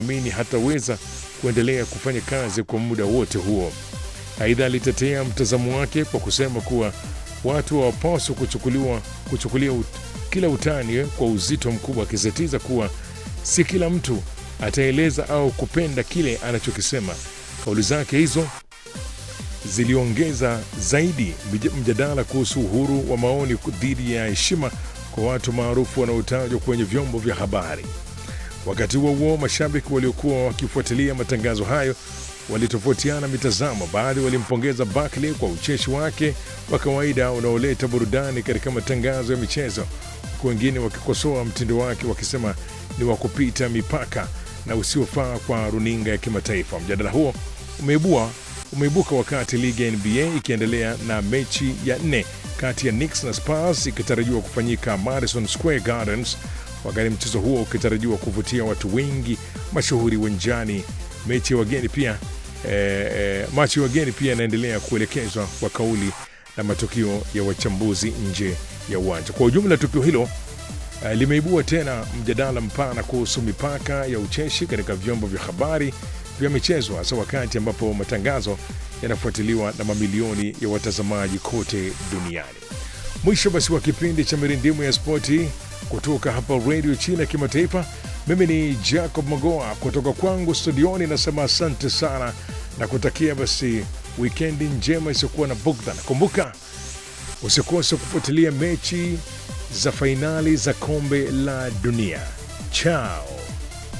amini hataweza kuendelea kufanya kazi kwa muda wote huo. Aidha, alitetea mtazamo wake kwa kusema kuwa watu hawapaswi kuchukuliwa kuchukulia ut, kila utani kwa uzito mkubwa, akisisitiza kuwa si kila mtu ataeleza au kupenda kile anachokisema. Kauli zake hizo ziliongeza zaidi mjadala kuhusu uhuru wa maoni dhidi ya heshima kwa watu maarufu wanaotajwa kwenye vyombo vya habari. Wakati huo huo, mashabiki waliokuwa wakifuatilia matangazo hayo walitofautiana mitazamo. Baadhi walimpongeza Barkley kwa ucheshi wake wa kawaida unaoleta burudani katika matangazo ya michezo, huku wengine wakikosoa mtindo wake wakisema ni wa kupita mipaka na usiofaa kwa runinga ya kimataifa. Mjadala huo umeibua umeibuka wakati ligi ya NBA ikiendelea na mechi ya nne kati ya Knicks na Spurs ikitarajiwa kufanyika Madison Square Gardens, wakati mchezo huo ukitarajiwa kuvutia watu wengi mashuhuri uwanjani. Mechi ya wageni pia eh, eh, machi ya wageni pia inaendelea kuelekezwa kwa kauli na matukio ya wachambuzi nje ya uwanja. Kwa ujumla, tukio hilo eh, limeibua tena mjadala mpana kuhusu mipaka ya ucheshi katika vyombo vya habari vya michezo, hasa wakati ambapo matangazo yanafuatiliwa na mamilioni ya watazamaji kote duniani. Mwisho basi wa kipindi cha mirindimu ya spoti kutoka hapa redio China kimataifa. Mimi ni Jacob Magoa kutoka kwangu studioni, nasema asante sana na kutakia basi wikendi njema isiyokuwa na bugdha. Nakumbuka usikose kufuatilia mechi za fainali za kombe la dunia. Chao.